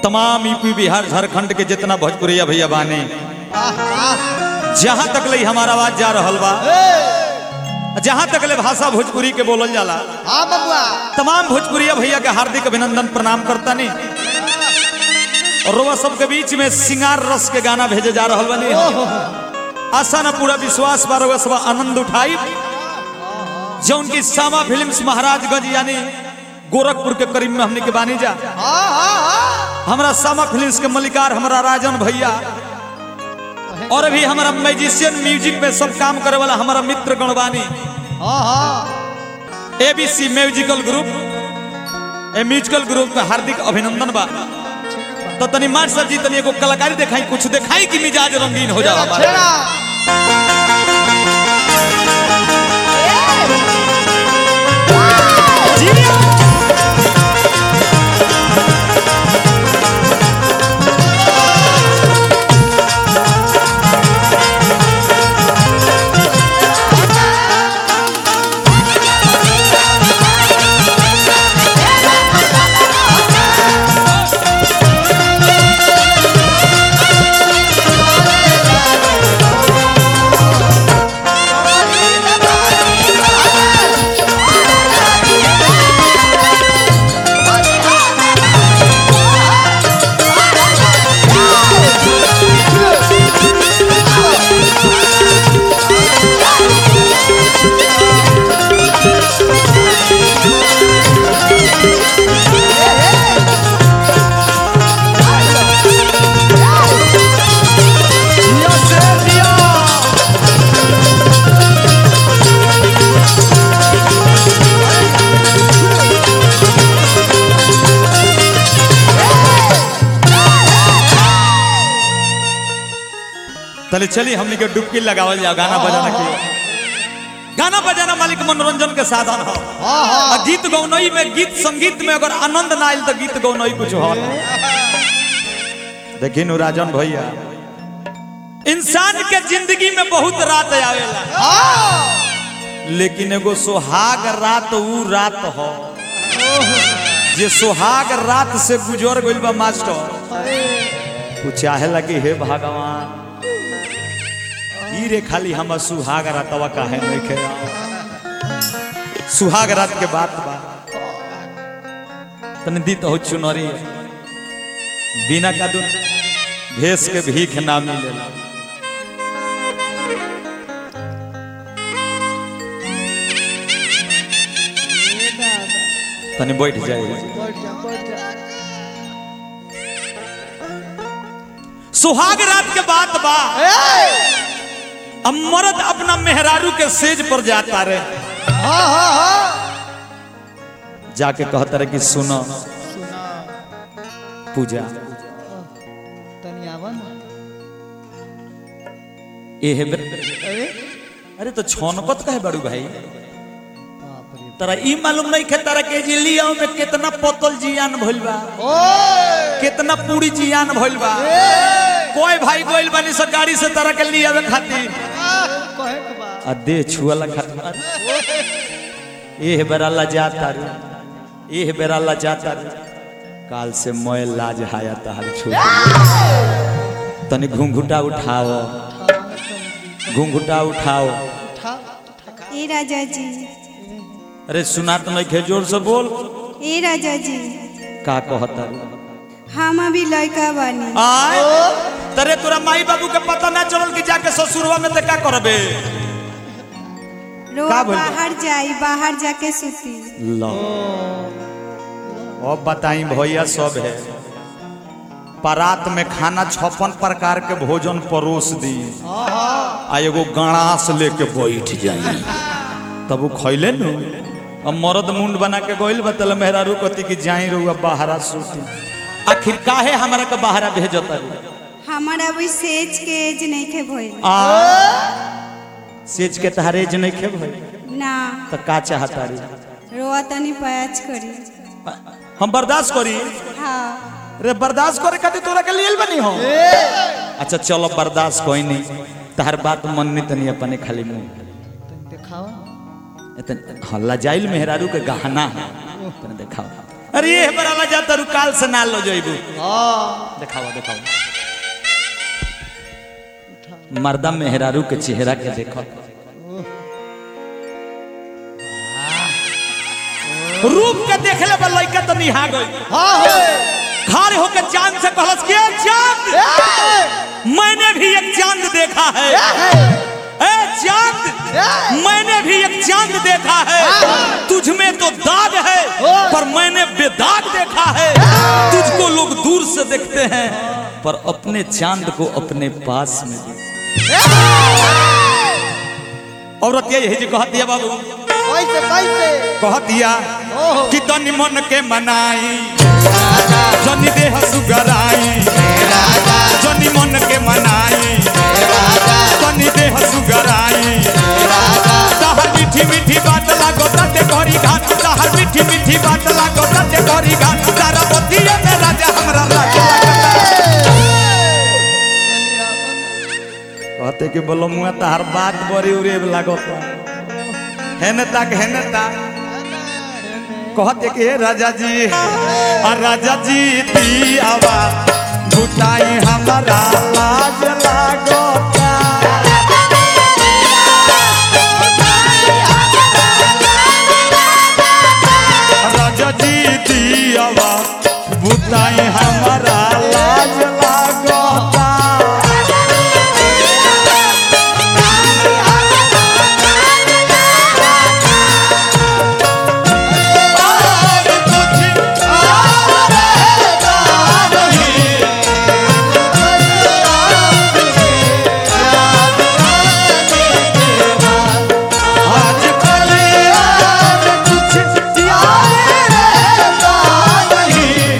तमाम यूपी बिहार झारखंड के जितना भोजपुरिया भैया बाने जहां तक ले हमारा आवाज जा रहल बा जहां तक ले भाषा भोजपुरी के बोलल जाला हाँ बबुआ तमाम भोजपुरिया भैया के हार्दिक अभिनंदन प्रणाम करता नी और रोवा सबके बीच में सिंगार रस के गाना भेजे जा रहल बनी आशा न पूरा विश्वास बा रोवा सब आनंद उठाई जो उनकी सामा फिल्म्स महाराजगंज यानी गोरखपुर के करीब में हमने के बानी जा हाँ हाँ हाँ हमारा सामा फिल्म्स के मलिकार हमारा राजन भैया और अभी हमारा मैजिशियन म्यूजिक में सब काम करे वाला हमारा मित्र गणवानी हाँ हाँ ABC musical group A musical group में हार्दिक अभिनंदन बा तो तनी मार सर जी तनी एगो कलाकारी दिखाई कुछ दिखाई कि मिजाज रंगीन हो जाओ हमारा छेड़ा तले चली हमने के डुबकी लगावल जाओ गाना बजाना के गाना बजाना मालिक मनोरंजन के साधन हो हाँ हाँ आ गीत गौनई में गीत संगीत में अगर आनंद ना आयल तो गीत गौनई कुछ हो देखिन उ राजन भैया इंसान के जिंदगी में बहुत रात आवेला हाँ लेकिन एगो सुहाग रात ऊ रात हो जे सुहाग रात से गुजर गइल बा मास्टर तू चाहे लगी हे भगवान ई रे खाली हम सुहाग रातवा काहे नहीं खे सुहाग रात के बात बा तने दी तो हो चुनरी बिना का दुन भेष के भीख ना मिलेला तनी बैठ जाए बैठ जा बैठ जा सुहाग रात के बात बा ए! अब मर्द अपना मेहरारू के सेज पर जाता रे हाँ हाँ हाँ जाके कहता रहे कि सुनो सुना पूजा तनी आवन ए हे बे- अरे अरे तो छौनकत कहे बड़ू भाई बाप रे तरा ई मालूम नहीं खे तारा के जिलिया में कितना पोतल जियान भइल बा ओए कितना पूरी जियान भइल बा कोई भाई गोइल बानी से गाड़ी से तारा के लिए आवे खातिर आह, कहे के बा आ दे छुअला खातिर ए हे बेराला जाता रे ए हे बेराला जाता रे काल से मोय लाज हाया तहार छु तनी घुंघुटा उठाओ घुंघुटा उठाओ ठा ए राजा जी अरे सुना तो नहीं खे जोर से बोल ए राजा जी का कहता रे हम अभी लड़का बानी आय तरे तोरा माई बाबू के पता ना चलल कि जाके ससुरवा में ते का करबे रोआ का बोल- बाहर जाई बाहर जाके सुती लो अब बताई भैया सब है परात में खाना छप्पन प्रकार के भोजन परोस दी आ एगो गणास लेके बैठ जाई तब वो खैले नु अब मर्द मुंड बना के गोइल बतल मेहरारू कति की जाई रहुआ बाहरा सूती आखिर काहे हमरा के बाहरा भेजता रे हमारा अभी सेज के एज नहीं खे भइल आ सेज के तहरेज नहीं खे भाई ना तो का चाहता रे रोआ तनी प्याज करी हम बर्दाश्त करी हाँ रे बर्दाश्त करे खातिर तोरा के लिए बनी हो अच्छा चलो बर्दाश्त कोई नहीं तहर बात मन नहीं तनी अपने खाली मुंह तनी देखावा इतन हल्ला जाइल मेहरारू के गहना है तने देखाओ अरे ये बराला जा तरु काल से ना लो जइबू हाँ देखावा देखावा मर्दा मेहरारू के चेहरा के देखो रूप के देखले पर लइका तो निहा गई हाँ हो खारे होके चांद से कहलस के चांद मैंने भी एक चांद देखा है ए चांद मैंने भी एक चांद देखा है तुझ में तो दाग है पर मैंने बेदाग देखा है तुझको लोग दूर से देखते हैं पर अपने चांद को अपने पास में देख औरत यही जी कहती है बाबू कैसे कैसे कहती है ओहो कि तनी मन के मनाई जनी देह सुगराई जनी मन के मनाई तनी देह सुगराई तहर मीठी मीठी बात लागो तते करी घाट तहर मीठी मीठी बात लागो तते करी घाट तारा मोतिये में राजा हमरा राजा कहते कि बोलो मुआ तहर बात बड़ी उरेब लागत हेने तक हेने तक कहते कि हे राजा जी आ राजा जी दी आवा घुटाई हमारा लाज लागता राजा जी दी आवा घुटाई हमारा लाज लागता और कुछ और नहीं आज कल यार कुछ यार नहीं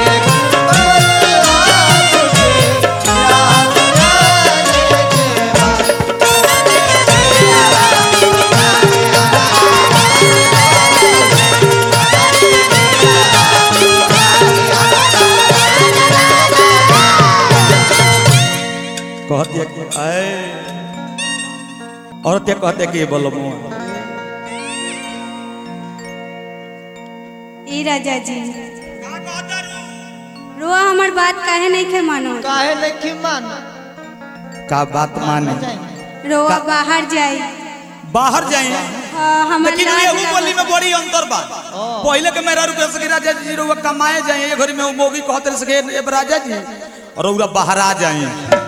कहती है कि आए औरत ये कहते कि बोलो मुआ ई राजा जी रोआ हमार बात काहे नहीं खे मानो काहे लेखी मान का बात माने रोआ बाहर जाई बाहर जाए हाँ, हमार लेकिन लाज ये लागल। बोली में बड़ी अंतर बा पहले के मेरा रुपया सके राजा जी रुआ कमाए जाए ये घरी में वो मोगी कहते रहे सके ए राजा जी और रुआ बाहर आ जाए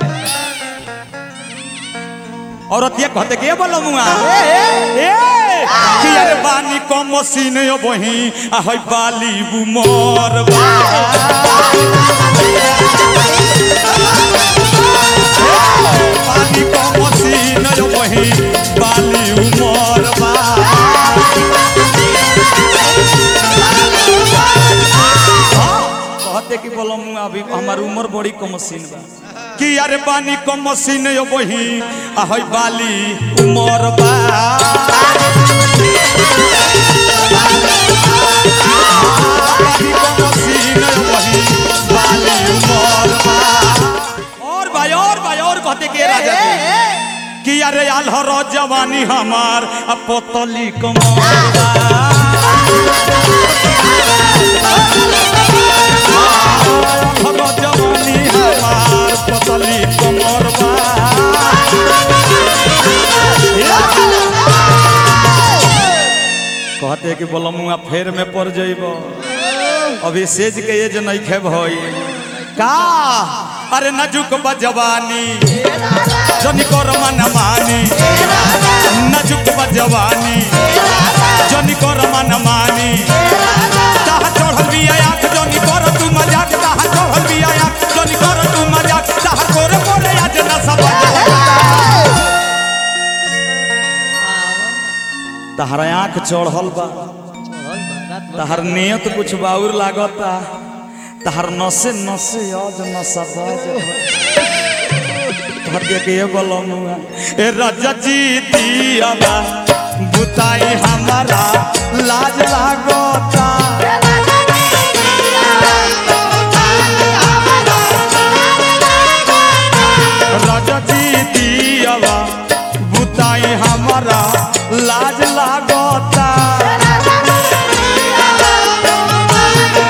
औरत ये कहते कि ये बोलो मुआ ए कि अरे बानी को मशीन यो बही आ हई बाली बुमर बा बानी को मशीन यो बही बाली उमर बा कहते कि बोलो मुआ अभी हमार उम्र बड़ी कम मशीन बा कि अरे बानी कम मशीन यो बही आ हई बाली उमर बा बानी कम मशीन यो बही बाली उमर बा और भाई और भाई और कहते कि राजा जी कि अरे आल्हर जवानी हमार आ पोतली कमर बा आल्हर जवानी हमार पोतली कमर बा कहते कि बोलो मुआ फेर में पड़ जइब अभी सेज के एज नहीं खे भई का अरे नजुक बजवानी जनी कर मन मानी नजुक बजवानी जनी कर मन मानी ताहा चढ़ल बिया आँख जनी कर तू मजाक ताहा चढ़ल बिया आँख जनी कर तू मजाक ताहा कोरे कोरे आज न सब तहरा आँख चढ़ल बा तहर नियत कुछ बाउर लागता तहर नसे नसे आज नसा बाज कहते के ये बोलो मुआ ए राजा जी दियाबा बुताई हमारा लाज लागता राजा जी दियाबा बुताई हमारा लाज लागता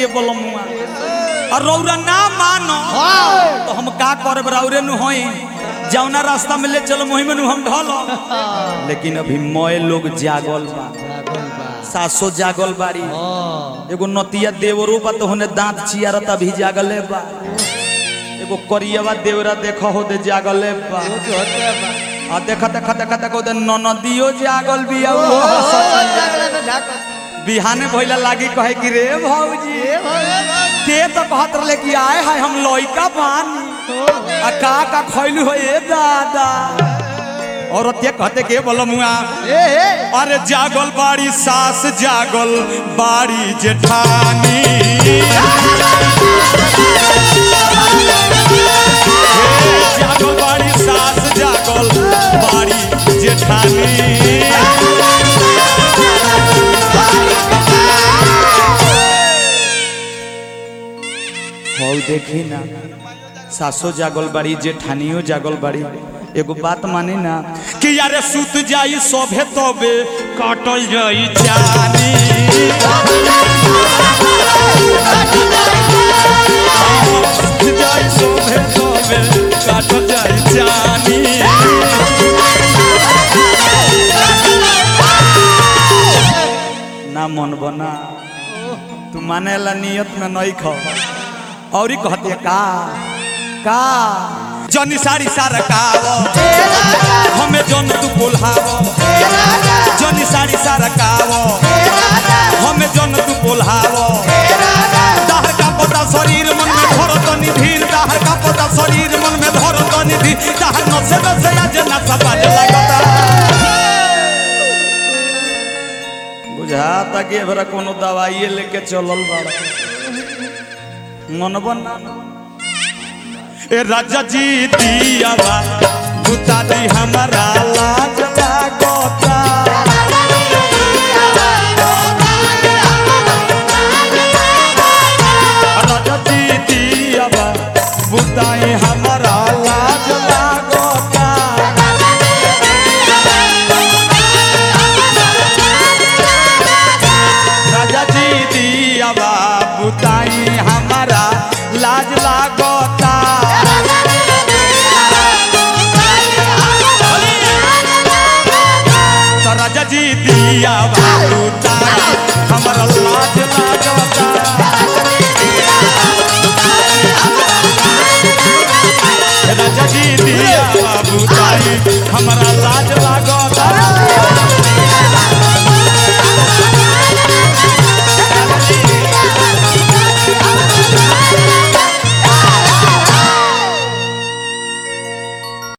के बोलमुआ और रौरा ना मानो हाँ तो हम का करब रौरे नु होई जौना रास्ता में ले चलो मोही में नु हम ढलो लेकिन अभी मोए लोग जागल बा सासो जागल बारी एगो नतिया देवरो बा तो होने दांत चियारत अभी जागले बा एगो करियवा देवरा देख हो दे जागले बा आ देखा देखा देखा देखा ओदे ननदियो जागल बिया वो हंसत बिहाने भइला लागी कहे कि रे भौजी ते तो कहत रहे कि आए हाय हम लइका बानी आ का का खइलू हो ए दादा और ते कहते के बोलो मुआ अरे जागल बाड़ी सास जागल बाड़ी जेठानी हे, जागल बाड़ी सास जागल बाड़ी जेठानी हो देखी ना सासो जागल बाड़ी जेठानियो जागल बाड़ी एगो बात मानी ना कि यारे सुत जाई सोभे तबे काटल जाई जानी सुत जाई सोभे तबे काटल जाई जानी ना मन बना तू मानेला नियत में नहीं खो और कहते का का जनी साड़ी सरकावो हमें जन तू बोलहावो जनी साड़ी सरकावो हमें जन तू बोलहावो दाहर का पता शरीर मन में धरो तो निधीर दाहर का पता शरीर मन में धरो तो निधीर दाहर नसे नसे आज नशा बाजे लगता बुझाता कि एबरा कोनो दवाइए लेके चलल बाड़ा मन बना ए राजा जी दियावा बुता दी हमारा लाज लागता राजा जी दियावा बुताई हमारा लाज लागता राजा जी दियावा बुताई हमारा लाज लागता तो राजा जी दियावा बुताई हमारा लाज लागता राजा जी दियावा बुताई हमारा लाज लागता